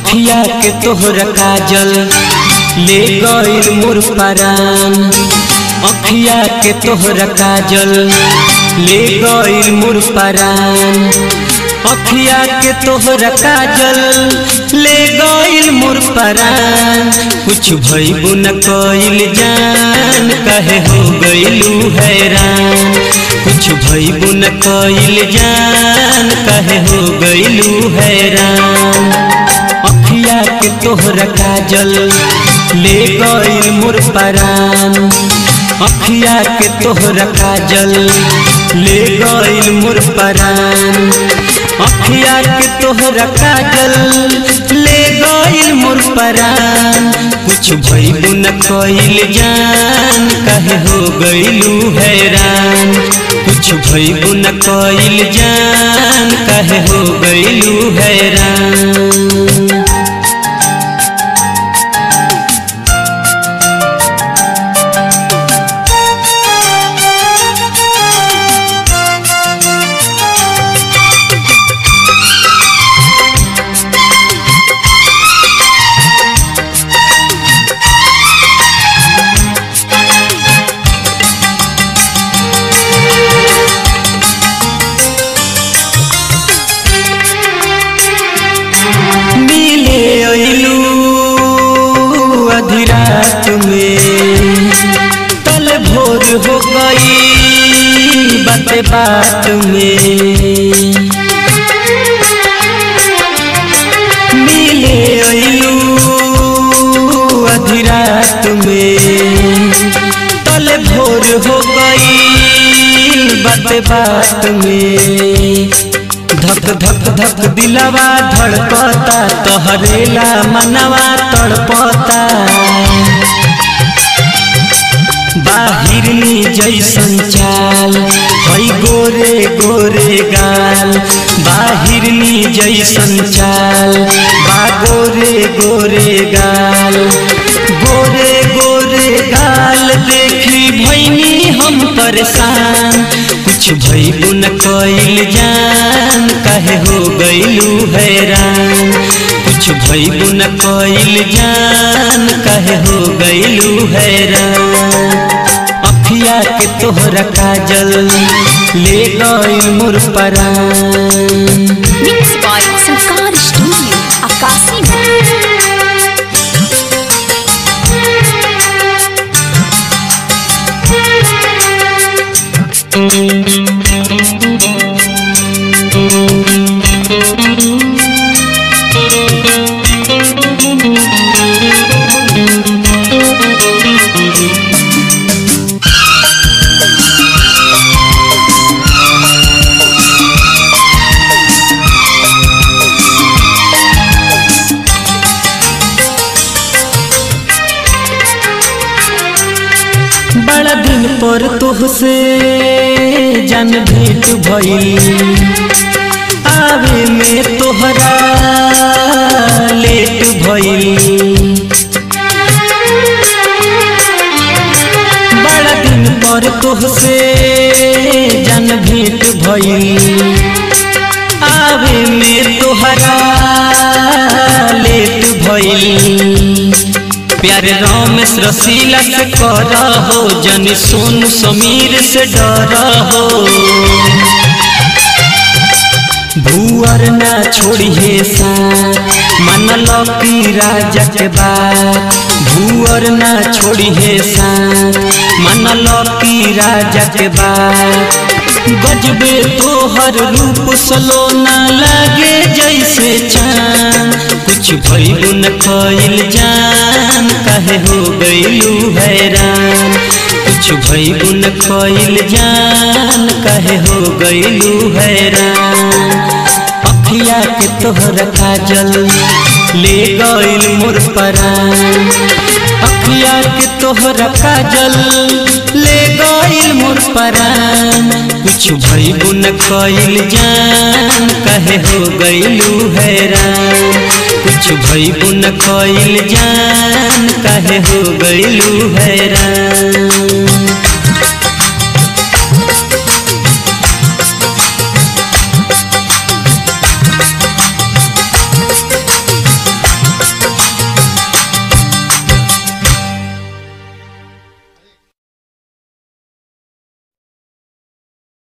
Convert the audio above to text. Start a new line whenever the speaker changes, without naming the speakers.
अखिया के तोहरा काजल ले गइल मोर परान अखिया के तोहरा काजल ले गइल मोर परान अखिया के तोहरा काजल ले गइल मोर परान कुछ भइबो न कइल जान कहे हो गइलू हैरान कुछ भइबो न कइल जान कहे हो गइलू हैरान अखिया के तोहरा काजल ले गइल मोर परान अखिया के तोहरा काजल ले गइल मोर परान अखिया के तोहरा काजल ले गइल मोर परान कुछ भइलू न कइल जान कहे हो गइलू हैरान कुछ भइलू न कइल जान कहे हो गइलू हैरान मिले अइलू आधी रात में तल भोर हो गई बाते बात में मिले अइलू आधी रात में तल भोर हो गई बाते बात में धक धक धक दिलवा धड़कता तोहरेला मनवा तड़पता बाहिरनी जैसन चाल हई गोरे गोरे गाल बाहिरनी जैसन चाल बा गोरे गोरे गाल गोरे गोरे गाल देखी भैनी हम परेशान कुछ भइलू न कइल जान कहे हो गइलू हैरान कुछ भइलू न कइल जान कहे हो गइलू हैरान अखिया के तोहरा काजल ले गइल मोर परान
Mixed by Sankar Studio, Akasi
बड़ा दिन पर तुहसे जन भेंट भइल आवे में तोहरा लेट भइल बड़ा दिन पर तुहसे जन भेंट भइल आवे में तोहरा लेट भइल प्यारे रमेश रसीला से कर हो जन सोनू समीर से डर हो भूअर ना छोड़िए साथ मन की राजा के बात भूअर ना छोड़िए साथ मन की राजा के बात गजबे तोहर रूप सलोना लागे जैसे चांद कुछ भइलू न कइल जान कहे हो गइलू हैरान कुछ भइलू न कइल जान कहे हो गइलू हैरान अखिया के तोहरा काजल ले गइल मोर परान अखिया के तोहरा काजल ले गइल मोर परान कुछ भइलू न कइल जान कहे हो गइलू हैरान कुछ भइलू न कइल जान कहे हो गइलू हैरान